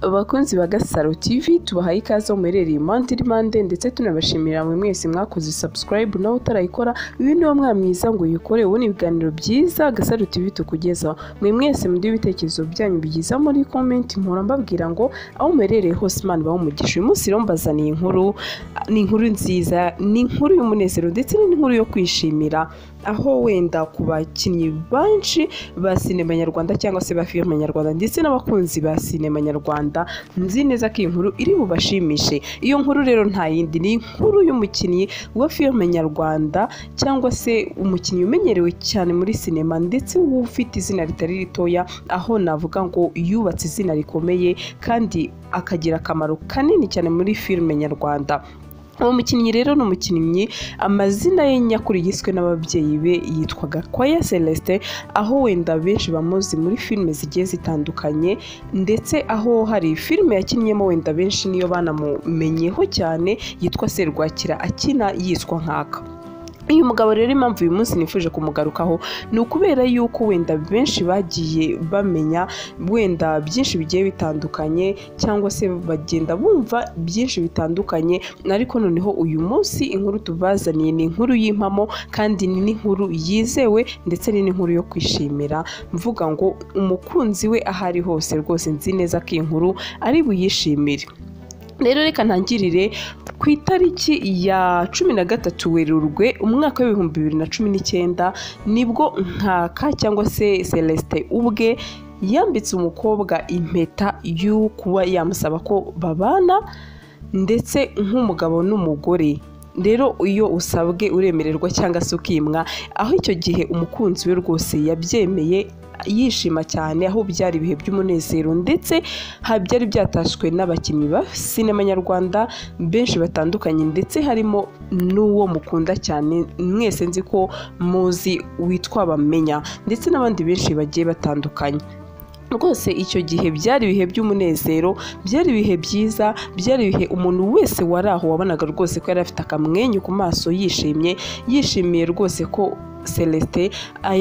Abakunzi ba Gasaro TV tubahaye ikaze aho muherereye impande n'impande ndetse tunabashimira mwe mwese mwakoze subscribe nawe utarayikora uyu niwo mwana mwiza ngo uyikore ubu ni ibiganiro byiza Gasaro TV tukugezaho mwe mwese muduhe ibitekerezo byanyu bigiza muri comment nkora mbabwira ngo aho muherereye hose Imana ibahe umugisha uyu munsi rero mbazaniye inkuru ni inkuru nziza ni inkuru y'umunezero ndetse n'inkuru yo kwishimira aho wenda ku bakinnyi benshi ba sinema nyarwanda cyangwa se ba filime nyarwanda ndetse n'abakunzi ba sinema nyarwanda nzi neza ko iyi nkuru iri bubashimishe iyo nkuru rero nta yindi ni inkuru y'umukinnyi wa filime nyarwanda cyangwa se umukinnyi umenyerewe cyane muri sinema ndetse ufite izina ritari ritoya aho navuga ngo yubatse izina rikomeye kandi akagira akamaro kanini cyane muri filime nyarwanda uwo mukinnyi rero ni umukinnyi amazina ye nyakuri yiswe n'ababyeyi be yitwa Gakwaya Celestin aho wenda benshi bamuzi muri filime zigiye zitandukanye ndetse aho hari filime yakinnyemo wenda benshi niyo banamumenyeho cyane yitwa Serwakira akina yiswa nkaka uyu mugabo rero impamvu uyu munsi nifuje kumugarukaho ni ukubera yuko wenda benshi bagiye bamenya wenda byinshi bigiye bitandukanye cyangwa se bagenda bumva byinshi bitandukanye ariko noneho uyu munsi inkuru tubazaniye ni inkuru y'impamo kandi ni n'inkuru yizewe ndetse ni n'inkuru yo kwishimira mvuga ngo umukunzi we aho ari hose rwose nzi neza ko iyi nkuru ari buyishimire rero reka ntangirire ku itariki ya cumi na gatatu werurwe umwaka w'ibihumbi bibiri na cumi n'icyenda nibwo nkaka cyangwa se celestin ubwe yambitse umukobwa impeta yo kuba yamusaba ko babana ndetse nk'umugabo n'umugore rero iyo usabwe uremererwa cyangwa se ukimwa aho icyo gihe umukunzi we rwose yabyemeye yishima cyane aho byari ibihe by'umunezero ndetse byari byatashywe n'abakinnyi ba sinema nyarwanda benshi batandukanye ndetse harimo n'uwo mukunda cyane mwese nzi ko muzi witwa bamenya ndetse n'abandi benshi bagiye batandukanye rwose icyo gihe byari ibihe by'umunezero byari ibihe byiza byari ibihe umuntu wese wari aho wabonaga rwose ko yari afite akamwenyu ku maso yishimye yishimiye rwose ko celestin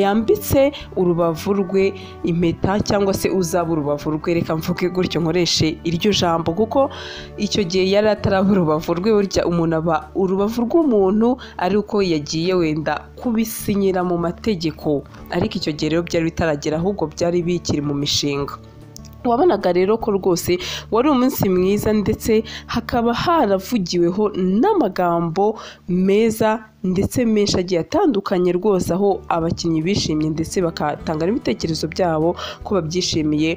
yambitse urubavu rwe impeta cyangwa se uzaba urubavu rwe reka mvuge gutyo nkoreshe iryo jambo kuko icyo gihe yari ataraba urubavu rwe burya umuntu aba urubavu rw'umuntu ariko yagiye wenda kubisinyira mu mategeko ariko icyo gihe rero byari bitaragera ahubwo byari bikiri mu mishinga wabonaga rero ko rwose wari umunsi mwiza ndetse hakaba haravugiweho n'amagambo meza ndetse menshi agiye atandukanye rwose aho abakinnyi bishimye ndetse bagatanga n'ibitekerezo byabo ko babyishimiye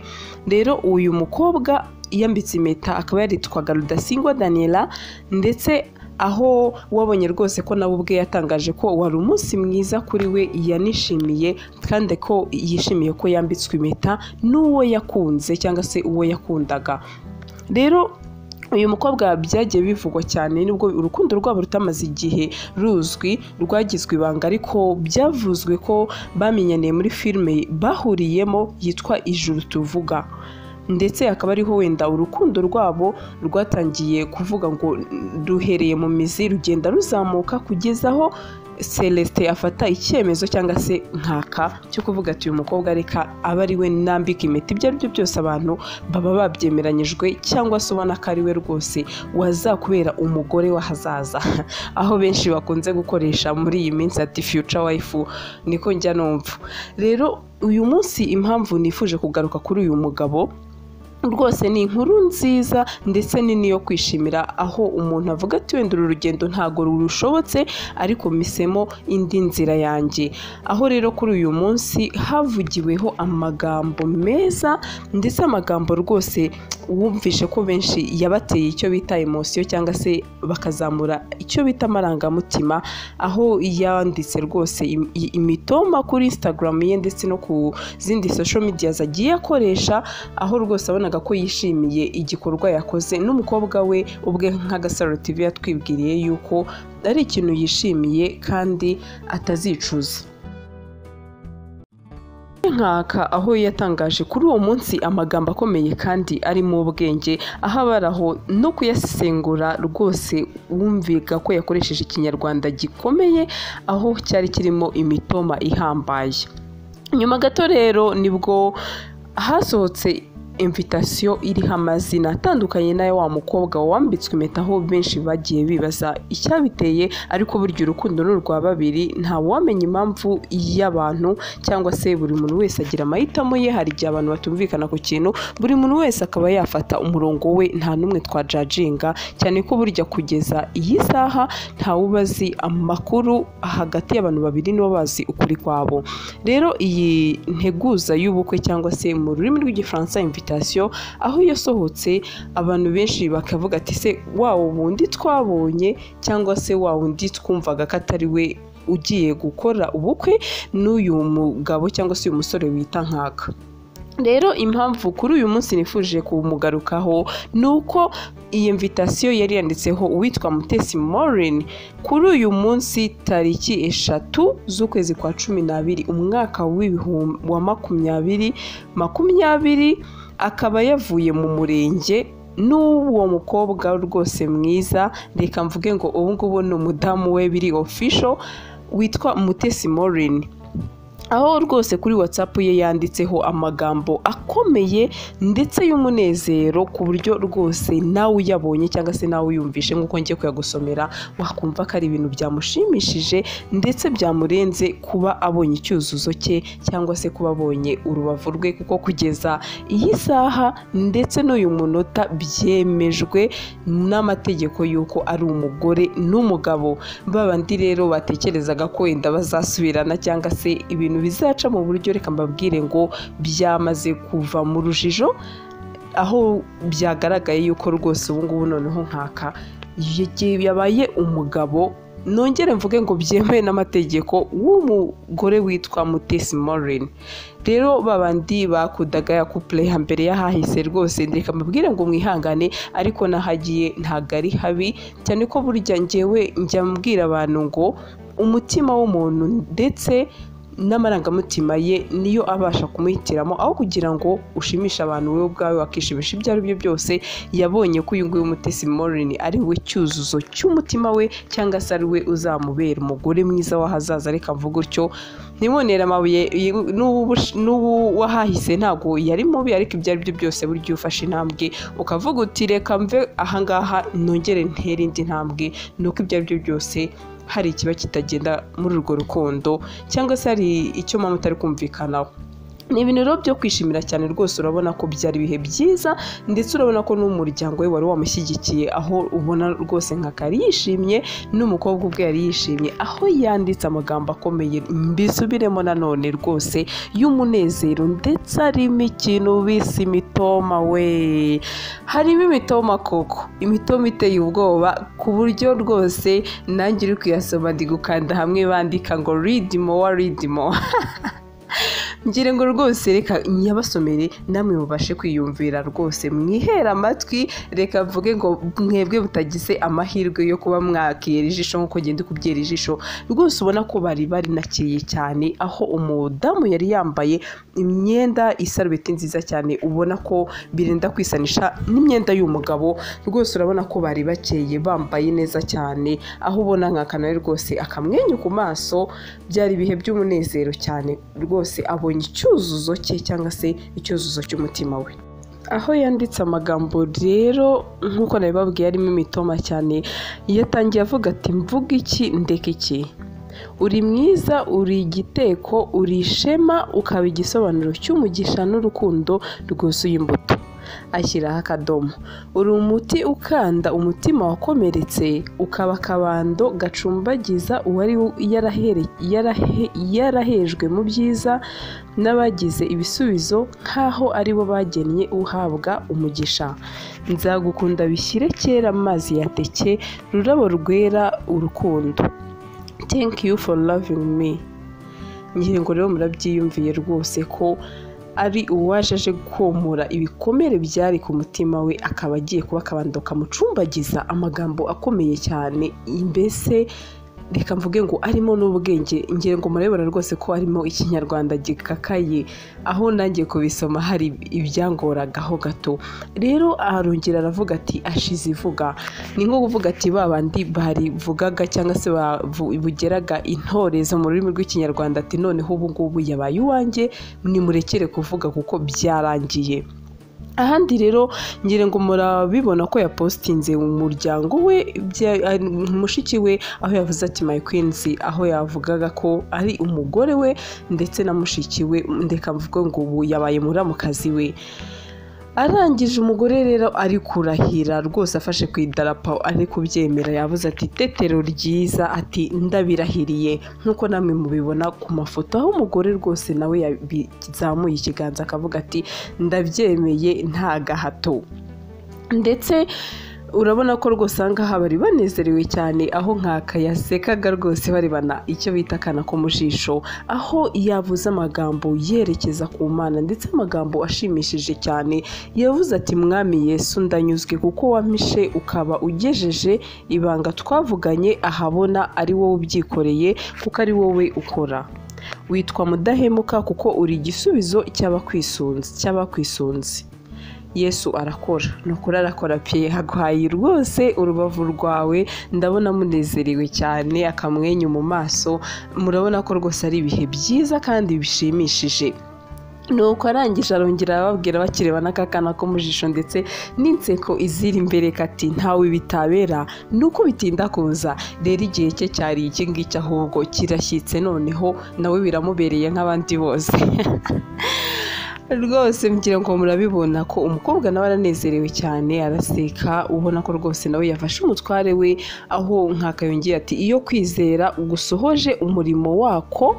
rero uyu mukobwa yambitse impeta akaba yaritwaga rudasingwa daniela ndetse aho wabonye rwose ko nawe ubwe yatangaje ko wari umunsi mwiza kuri we yanishimiye kandi ko yishimiye ko yambitswe impeta n'uwo yakunze cyangwa se uwo yakundaga rero uyu mukobwa byagiye bivugwa cyane nubwo urukundo rwabo rutamaze igihe ruzwi rwagizwe ibanga ariko byavuzwe ko bamenyaniye muri filime bahuriyemo yitwa ijuru tuvuga ndetse akaba ariho wenda urukundo rwabo rwatangiye kuvuga ngo ruhereye mu mizi rugenda ruzamuka kugeza aho celestin afata icyemezo cyangwa se nkaka cyo kuvuga ati uyu mukobwa reka aba ari we nambika impeta ibyo ari byo byose abantu baba babyemeranyijwe cyangwa se ubona ko ari we rwose wazakubera umugore w'ahazaza aho benshi bakunze gukoresha muri iyi minsi ati future wife niko njya numva rero uyu munsi impamvu nifuje kugaruka kuri uyu mugabo rwose ni inkuru nziza ndetse nini yo kwishimira aho umuntu avuga ati wenda uru rugendo ntabwo rushobotse ariko misemo indi nzira yanjye aho rero kuri uyu munsi havugiweho amagambo meza ndetse amagambo rwose wumvishe ko benshi yabateye icyo bita emosiyo cyangwa se bakazamura icyo bita amarangamutima aho yanditse rwose imitoma kuri instagram ye ndetse no ku zindi social media agiye akoresha aho rwose abonaga ko yishimiye igikorwa yakoze n'umukobwa we ubwe nk'agasaro TV yatwibwiriye yuko ari ikintu yishimiye kandi atazicuza nkaka aho yatangaje kuri uwo munsi amagambo akomeye kandi arimo ubwenge aho abaraho no kuyasesengura rwose wumviga ko yakoresheje ikinyarwanda gikomeye aho cyari kirimo imitoma ihambaye nyuma gato rero nibwo hasohotse imvitasiyo iriho amazina atandukanye n'aya wa mukobwa wambitswe impeta aho benshi bagiye bibaza icyabiteye ariko burya urukundo ni urwa babiri ntawamenya impamvu y'abantu cyangwa se buri muntu wese agira amahitamo ye hari igihe abantu batumvikana ku kintu buri muntu wese akaba yafata umurongo we nta n'umwe twajajinga cyane ko burya kugeza iyi saha ntawe uba azi amakuru hagati y'abantu babiri nibo bazi ukuri kwabo rero iyi nteguza y'ubukwe cyangwa se mu rurimi rw'igifaransa imvitation aho yasohotse abantu benshi bakavuga ati se wa wundi twabonye cyangwa se wa wundi twumvaga ko atari we ugiye gukora ubukwe n'uyu mugabo cyangwa se uyu musore wita nkaka rero impamvu kuri uyu munsi nifuje kumugarukaho ni uko iyi mvitasiyo yari yanditseho uwitwa mutesi morin kuri uyu munsi tariki eshatu z'ukwezi kwa cumi n'abiri umwaka wa makumyabiri makumyabiri akaba yavuye mu murenge n'uwo mukobwa rwose mwiza reka mvuge ngo ubu ngubu ni umudamu we biri ofisho witwa mutesi morin aho rwose kuri watsapu ye yanditseho amagambo akomeye ndetse y'umunezero ku buryo rwose nawe uyabonye cyangwa se nawe uyumvishe nk'uko ngiye kuyagusomera wakumva ko ari ibintu byamushimishije ndetse byamurenze kuba abonye icyuzuzo cye cyangwa se kuba abonye urubavu rwe kuko kugeza iyi saha ndetse n'uyu munota byemejwe n'amategeko y'uko ari umugore n'umugabo babandi rero batekerezaga ko wenda bazasubirana cyangwa se ibintu bizaca mu buryo reka mbabwire ngo byamaze kuva mu rujijo aho byagaragaye yuko rwose ubu ngubu noneho nkaka yabaye umugabo nongere mvuge ngo byemewe n'amategeko w'umugore witwa mutesi morin rero babandi bakundaga ya kupure hambere y'ahahise rwose reka mbabwire ngo mwihangane ariko nahagiye ntabwo ari habi cyane ko burya ngewe njya mbwira abantu ngo umutima w'umuntu ndetse n'amarangamutima ye niyo abasha kumuhitiramo aho kugira ngo ushimishe abantu wowe ubwawe wakishimisha ibyo ari byo byose yabonye ko uyu nguyu umutesi morini ari we cyuzuzo cy'umutima we cyangwa se ari we uzamubera umugore mwiza w'ahazaza reka mvuga utyo ntimonere amabuye n'uwahahise ntabwo yari mubi ariko ibyo ari byo byose burya iyo ufashe intambwe ukavuga uti reka mve ahangaha nongere ntere indi ntambwe ni uko ibyo ari byo byose hari ikiba kitagenda muri urwo rukundo cyangwa se hari icyo mpamvu utari kumvikanaho ni ibintu rero byo kwishimira cyane rwose urabona ko byari ibihe byiza ndetse urabona ko n'umuryango we wari wamushyigikiye aho ubona rwose nka kari yishimye n'umukobwa ubwe yari yishimye aho yanditse amagambo akomeye mbisubiremo nanone rwose y'umunezero ndetse harimo ikintu bise imitoma we harimo imitoma koko imitoma iteye ubwoba ku buryo rwose nanjye uri kuyasoma ndi gukanda hamwe bandika ngo ridimo wa ridimo ngira ngo rwose reka nyabasomere namwe mubashe kwiyumvira rwose mwihera amatwi reka mvuge ngo mwebwe mutagize amahirwe yo kuba mwakiyera ijisho nk'uko ngenda kubyera ijisho rwose ubona ko bari barinakeye cyane aho umudamu yari yambaye imyenda isarubeti nziza cyane ubona ko birenda kwisanisha n'imyenda y'umugabo rwose urabona ko bari bakeye bambaye neza cyane aho ubona nkakanawe rwose akamwenyu ku maso byari ibihe by'umunezero cyane rwose abonye icyuzuzo cye cyangwa se icyuzuzo cy'umutima we aho yanditse amagambo rero nk'uko nabibabwiye arimo imitoma cyane yatangiye avuga ati mvuga iki ndeka iki uri mwiza uri igiteko uri ishema ukaba igisobanuro cy'umugisha n'urukundo rwuzuye imbuto ashyiraho akadomo uri umuti ukanda umutima wakomeretse ukaba akabando gacumbagiza uwari yarahejwe mu byiza n'abagize ibisubizo nk'aho ari bo bagennye uhabwa umugisha nzagukunda bishyire kera amazi yateke rurabo rwera urukundo thank you for loving me ngira ngo rero murabyiyumviye rwose ko ari uwaje aje gukomora ibikomere byari ku mutima we akaba agiye kuba akabando kamucumbagiza amagambo akomeye cyane mbese reka mvuge ngo arimo n'ubwenge ngero ngo murabibona rwose ko harimo ikinyarwanda gikakaye aho nanjye kubisoma hari ibyangoragaho gato rero arongera aravuga ati ashize ivuga ni nko kuvuga ati ba bandi barivugaga cyangwa se bugeraga intorezo mu rurimi rw'ikinyarwanda ati noneho ubu ngubu yabaye uwanjye nimurekere kuvuga kuko byarangiye ahandi rero ngira ngo murabibona ko yapositinze umuryango we bya- ari- mushiki we aho yavuze ati my queens aho yavugaga ko ari umugore we ndetse na mushiki we ndeka mvuge ngo ubu yabaye muramukazi we arangije umugore rero ari kurahira rwose afashe ku idarapo ari kubyemera yavuze ati tetero ryiza ati ndabirahiriye nk'uko namwe mubibona ku mafoto aho umugore rwose nawe yazamuye ikiganza akavuga ati ndabyemeye nta gahato ndetse urabona ko rwose ahangaha bari banezerewe cyane aho nkaka yasekaga rwose barebana icyo bita akana ko mu jisho aho yavuze amagambo yerekeza ku mana ndetse amagambo ashimishije cyane yavuze ati mwami yesu ndanyuzwe kuko wampishe ukaba ugejeje ibanga twavuganye ahabona ari wowe ubyikoreye kuko ari wowe ukora witwa mudahemuka kuko uri igisubizo cy'abakwisunze cy'abakwisunze yesu arakora ni ukuri arakora pe haguhaye rwose urubavu rwawe ndabona munezerewe cyane akamwenyu mu maso murabona ko rwose ari ibihe byiza kandi bishimishije nuko arangije arongera ababwira bakireba n'akakana ko mu jisho ndetse n'inseko iziri imbere kati ntawe bitabera ni uko bitinda kuza rero igihe cye cyari iki ngiki ahubwo kirashyitse noneho nawe biramubereye nk'abandi bose rwose mgira ngo murabibona ko umukobwa nawe aranezerewe cyane araseka ubona ko rwose nawe yafashe umutware we aho nkakayongera ati iyo kwizera gusohoje umurimo wako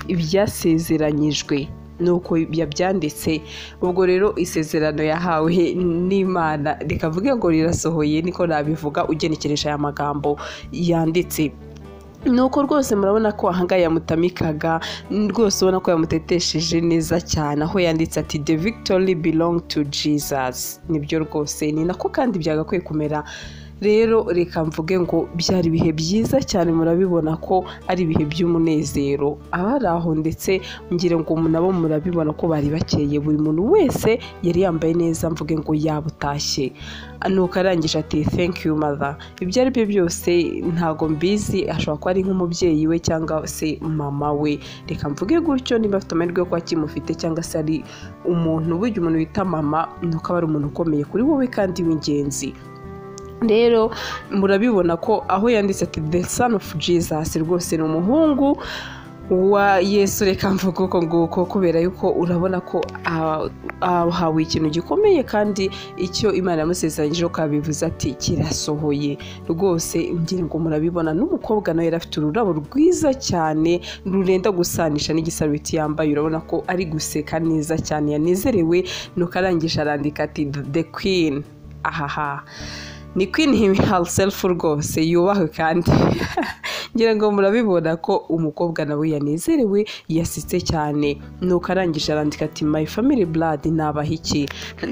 ibyasezeranyijwe nuko yabyanditse ubwo rero isezerano yahawe n'imana reka mvuge ngo rirasohoye niko nabivuga ugenekereje aya magambo yanditse nuko rwose murabona ko ahangaha yamutamikaga rwose ubona ko yamutetesheje neza cyane aho yanditse ati the victory belong to jesus nibyo rwose ni nako kandi byagakwiye kumera rero reka mvuge ngo byari ibihe byiza cyane murabibona ko ari ibihe by'umunezero abari aho ndetse ngira ngo nabo murabibona ko bari bakeye buri muntu wese yari yambaye neza mvuge ngo yabutashye nuko arangije ati thank you mother ibyo ari byo byose ntago mbizi ashobora kuba ari nk'umubyeyi we cyangwa se mama we reka mvuge gutyo niba afite amahirwe yo kuba akimufite cyangwa se ari umuntu burya umuntu wita mama ni uko aba ari umuntu ukomeye kuri wowe kandi w'ingenzi rero murabibona ko aho yanditse ati the son of jesus rwose ni umuhungu wa yesu reka mvuga uko nguko kubera yuko urabona ko ah, ahawe ikintu gikomeye kandi icyo imana yamusezeranyije ko yabivuze ati kirasohoye rwose ngira ngo murabibona n'umukobwa nawe yari afite ururabo rwiza cyane rurenda gusanisha n'igisarubeti yambaye urabona ko ari guseka neza cyane yanezerewe nuko arangije arandika ati the queen ahaha ni queen himself rwose yubahwe kandi ngira ngo murabibona ko umukobwa nawe yanezerewe yasitse cyane nuko arangije arandika ati my family blood nabahiki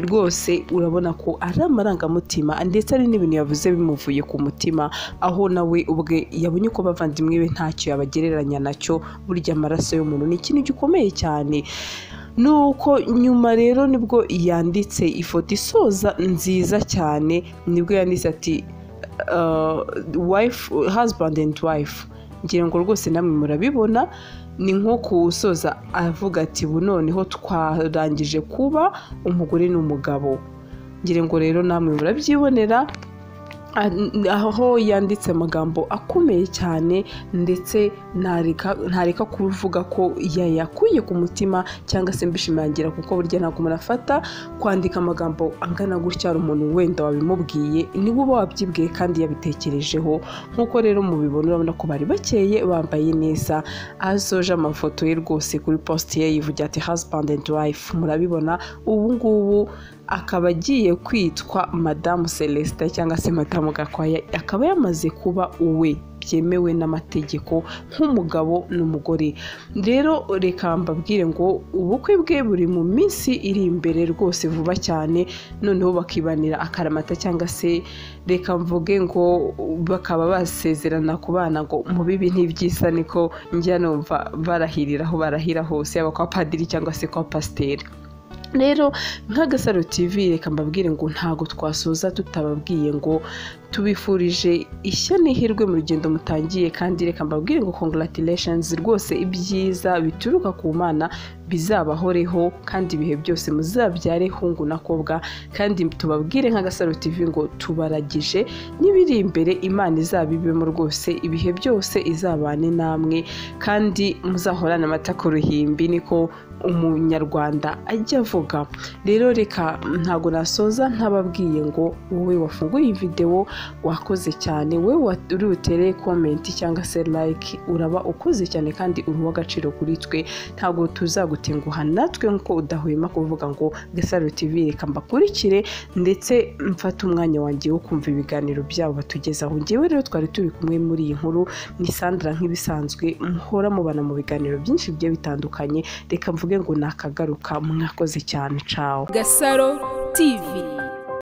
rwose urabona ko ari amarangamutima ndetse ari n'ibintu yavuze bimuvuye ku mutima aho nawe ubwe yabonye ko bavandimwe be ntacyo yabagereranya nacyo burya amaraso y'umuntu ni ikintu gikomeye cyane nuko nyuma rero nibwo yanditse ifoto isoza nziza cyane nibwo yanditse ati uh, wife husband and wife ngira ngo rwose namwe murabibona ni nko kuwusoza avuga ati bu noneho twarangije kuba umugore n'umugabo ngira ngo rero namwe murabyibonera aho yanditse amagambo akomeye cyane ndetse ntareka ntareka kuvuga ko yayakuye ku mutima cyangwa se mbishimangira kuko burya ntabwo murafata kwandika amagambo angana gutya hari umuntu wenda wabimubwiye niwe uba wabyibwiye kandi yabitekerejeho nk'uko rero mubibona urabona ko bari bakeye bambaye neza ahasoje amafoto ye rwose kuri post ye yivugira ati husband and wife murabibona ubu ngubu akaba agiye kwitwa madamu celestin cyangwa se madamu gakwaya akaba yamaze kuba uwe byemewe n'amategeko nk'umugabo n'umugore rero reka mbabwire ngo ubukwe bwe buri mu minsi iri imbere rwose vuba cyane noneho bakibanira akaramata cyangwa se reka mvuge ngo bakaba basezerana ku bana ngo mu bibi ntibyisa niko njya numva barahirira aho barahira hose yaba kwa padiri cyangwa se kwa pasiteri rero nk'agasaro tv reka mbabwire ngo ntago twasoza tutababwiye ngo tubifurije ishya n'ihirwe mu rugendo mutangiye kandi reka mbabwire ngo congratulations rwose ibyiza bituruka ku mana bizabahoreho kandi ibihe byose muzabyare hungu nakobwa kandi tubabwire nka gasaro tv ngo tubaragije n'ibiri imbere imana izabibemo rwose ibihe byose izabane namwe kandi muzahorane amata ku ruhimbi niko umunyarwanda ajya avuga rero reka ntabwo nasoza ntababwiye ngo wowe wafunguye iyi videwo wakoze cyane wowe wa- uri butere komenti cyangwa se like uraba ukoze cyane kandi uri uw'agaciro kuri twe ntabwo tuzagutenguha natwe nk'uko udahwema kuvuga ngo gasaro tv reka mbakurikire ndetse mfate umwanya wanjye wo kumva ibiganiro byabo batugezaho ngewe rero twari turi kumwe muri iyi nkuru ni sandra nk'ibisanzwe muhora mubana mu biganiro byinshi bigiye bitandukanye reka mvuge ngo nakagaruka mwarakoze cyane cawo Gasaro TV.